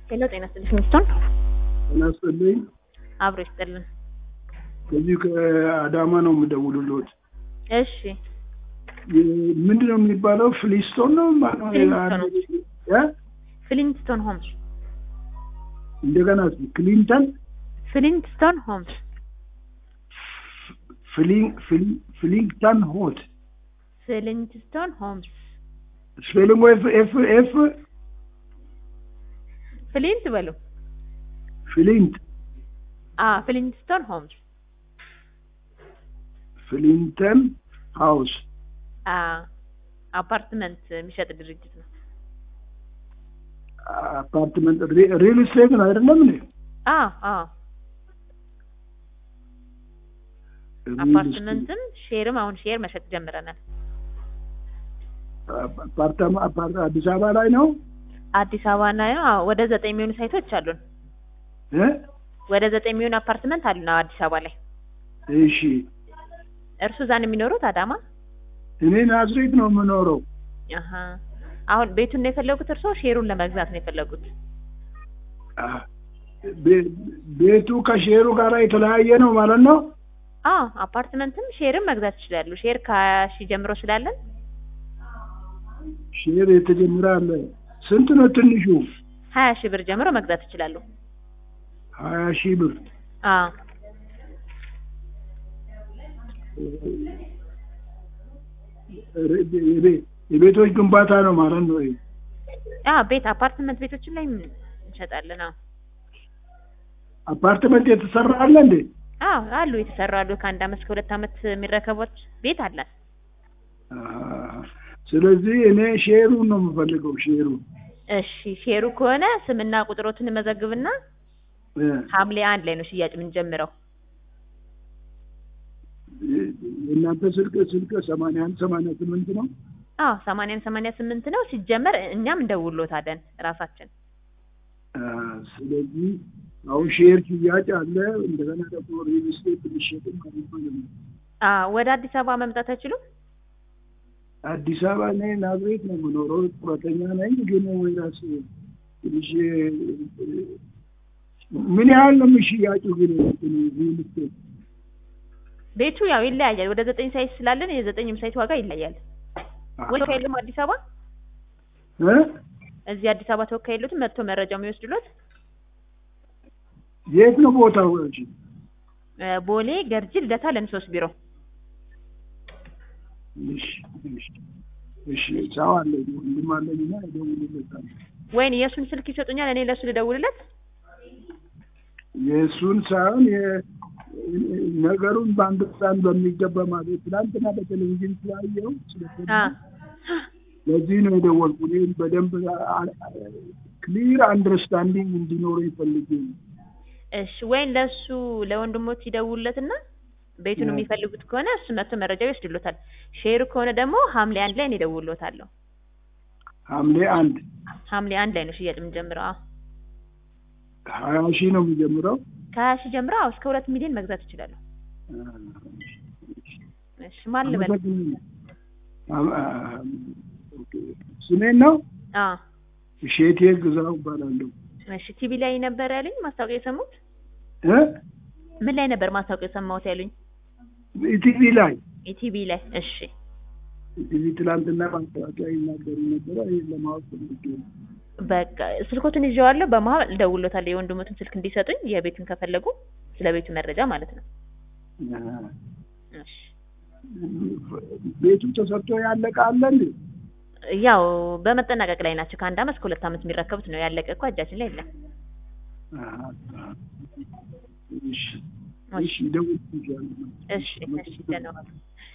ሄሎ ጤና ይስጥልኝ ሚስቶን ጤና ይስጥልኝ። አብሮ ይስጥልን። ከዚህ ከአዳማ ነው የምደውልልዎት። እሺ ምንድን ነው የሚባለው? ፍሊስቶን ነው ማነው? ፍሊንስቶን እ? ፍሊንትስቶን ሆምስ እንደገና እስኪ ክሊንተን ፍሊንትስቶን ሆምስ ፍሊን- ፍሊ- ፍሊንግተን ሆት ፍሊንትስቶን ሆምስ ስፔሊንግ ኤፍ ኤፍ ኤፍ ፍሊንት በሉ ፍሊንት አ ፍሊንትስቶን ሆምስ ፍሊንተን ሃውስ አ አፓርትመንት የሚሸጥ ድርጅት ነው። አፓርትመንት ሪል ስቴት ነው አይደለም እንዴ? አ አ ሪል አፓርትመንትም ሼርም አሁን ሼር መሸጥ ጀምረናል። ስቴት። አፓርታማ አፓርት አዲስ አበባ ላይ ነው አዲስ አበባ እና አዎ ወደ ዘጠኝ የሚሆኑ ሳይቶች አሉን። እ? ወደ ዘጠኝ የሚሆኑ አፓርትመንት አሉን አዎ አዲስ አበባ ላይ። እሺ እርሱ እዛ ነው የሚኖሩት አዳማ? እኔ ናዝሬት ነው የምኖረው። አሀ አሁን ቤቱን ነው የፈለጉት እርስዎ ሼሩን ለመግዛት ነው የፈለጉት? አ፣ ቤ- ቤቱ ከሼሩ ጋር የተለያየ ነው ማለት ነው። አዎ አፓርትመንትም ሼርም መግዛት ይችላሉ። ሼር ከሀያ ሺህ ጀምሮ ስላለን ሼር የተጀመረ አለ። ስንት ነው ትንሹ? ሀያ ሺህ ብር ጀምሮ መግዛት ይችላሉ። ሀያ ሺህ ብር አዎ የቤ- የቤቶች ግንባታ ነው ማለት ነው። ይሄ አዎ ቤት አፓርትመንት ቤቶችን ላይ እንሸጣለን። አዎ አፓርትመንት የተሰራ አለ እንዴ? አዎ አሉ የተሰሩ አሉ። ከአንድ አመት እስከ ሁለት አመት የሚረከቦት ቤት አለን። አሃ። ስለዚህ እኔ ሼሩን ነው የምፈልገው። ሼሩን እሺ ሼሩ ከሆነ ስምና ቁጥሮትን መዘግብና እ፣ ሐምሌ አንድ ላይ ነው ሽያጭ የምንጀምረው። የእናንተ ስልክ ስልክ ሰማንያ አንድ ሰማንያ ስምንት ነው። አዎ ሰማንያን ሰማንያ ስምንት ነው ሲጀመር እኛም እንደውሎታለን ራሳችን። አ፣ ስለዚህ አሁን ሼር ሽያጭ አለ። እንደገና ደግሞ ሪል ስቴት ሊሸጥም አለ ማለት ነው። አዎ ወደ አዲስ አበባ መምጣት አይችሉም? አዲስ አበባ እኔ ናዝሬት ነው የምኖረው። ጡረተኛ ነኝ። ግን ወይ ራስ ትንሽ ምን ያህል ነው የሚሽያጩ? ግን ሪል ስቴት ቤቱ ያው ይለያያል። ወደ ዘጠኝ ሳይት ስላለን የዘጠኝም ሳይት ዋጋ ይለያል። ወይ የለም አዲስ አበባ እ? እዚህ አዲስ አበባ ተወካይ የሉትም መጥቶ መረጃው የሚወስድሎት የት ነው ቦታው? እሺ እ፣ ቦሌ ገርጂ ልደታ ለሚሶስት ቢሮ እሺ እሺ እሺ ሰው አለኝ ወንድም አለኝና እደውልለታለሁ። ወይን የእሱን ስልክ ይሰጡኛል እኔ ለእሱ ልደውልለት የእሱን ሳይሆን የ- ነገሩን በአንድ ሳን በሚገባ ማለት ትናንትና በቴሌቪዥን ስላየው ስለተ አ ለዚህ ነው የደወልኩ። እኔም በደንብ ክሊር አንደርስታንዲንግ እንዲኖረው ይፈልግ እሺ ወይን ለእሱ ለወንድሞች ይደውልለትና ቤቱን ያ። የሚፈልጉት ከሆነ እሱ መጥቶ መረጃ ይወስድሎታል። ሼሩ ከሆነ ደግሞ ሐምሌ አንድ ላይ እኔ እደውልሎታለሁ። ሐምሌ አንድ ሐምሌ አንድ ላይ ነው ሽያጭ የምንጀምረው። አዎ ሀያ ሺህ ነው የሚጀምረው። ከሀያ ሺህ ጀምሮ አዎ እስከ ሁለት ሚሊዮን መግዛት ይችላሉ። እሺ ማን ልበል? አመሰግናለሁ። አም- አ- ኦኬ። ስሜን ነው አዎ እሼቴ ግዛው እባላለሁ። እሺ ቲቪ ላይ ነበር ያሉኝ ማስታወቂያ የሰሙት? እ? ምን ላይ ነበር ማስታወቂያ የሰማሁት ያሉኝ? ኢቲቪ ላይ ኢቲቪ ላይ። እሺ ኢቲቪ ትላንትና ማስታወቂያ ይናገሩ ነበረ። ይህን ለማወቅ ፈልጌ ነው። በቃ ስልኮትን ይዤዋለሁ። በመሀል እደውልሎታለሁ የወንድሞትን ስልክ እንዲሰጡኝ የቤቱን ከፈለጉ ስለ ቤቱ መረጃ ማለት ነው። አ፣ እሺ ቤቱ ተሰርቶ ያለቀ አለ እንዴ? ያው በመጠናቀቅ ላይ ናቸው። ከአንድ አመት እስከ ሁለት አመት የሚረከቡት ነው። ያለቀ እኮ እጃችን ላይ የለም። አ፣ አ። እሺ እሺ፣ ደውል እሺ እሺ ደህና ዋሉ።